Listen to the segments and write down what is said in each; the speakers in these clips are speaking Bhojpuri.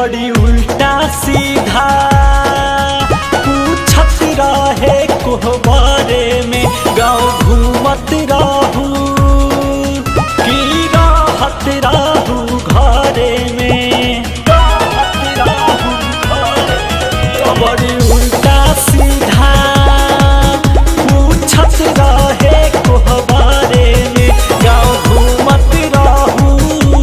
बड़ी उल्टा सीधा पूछत रहे कोहबरे में गाँव घूमत रहू की राहत रहू घरे में राहत रहू घरे में। बड़ी उल्टा सीधा पूछत रहे कोहबरे में गाँव घूमत रहू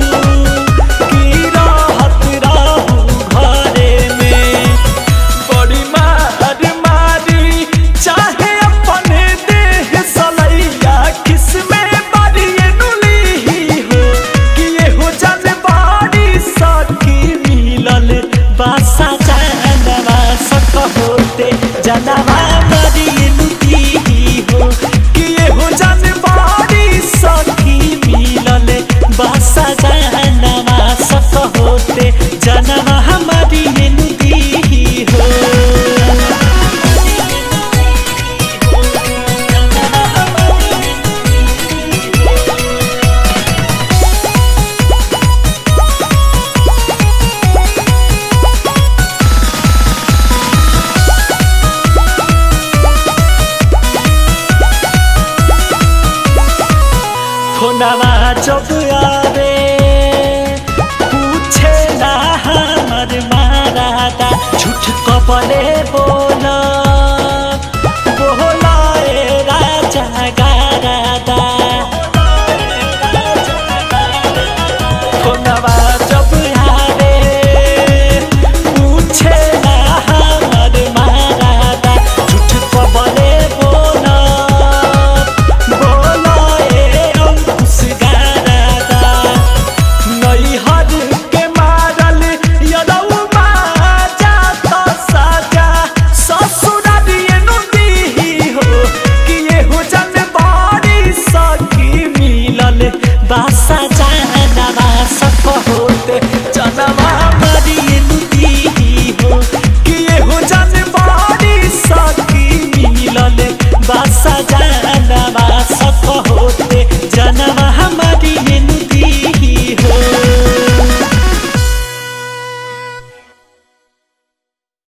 की राहत रहू घरे में बड़ी मार मारी चाहे अपने देह सलैया किसमें बड़ी नुली ही हो कि ये हो जन बाड़ी सकी मिलल बासा जानवा सक होते जनवा बड़ी नुली ही हो कि ये हो जन बाड़ी सकी मिलल बासा जानवा सक होते जनवा हमारी नुली ही हो फोनवा जब आवे पूछे ना हमर मारादा झूठ कपले बोला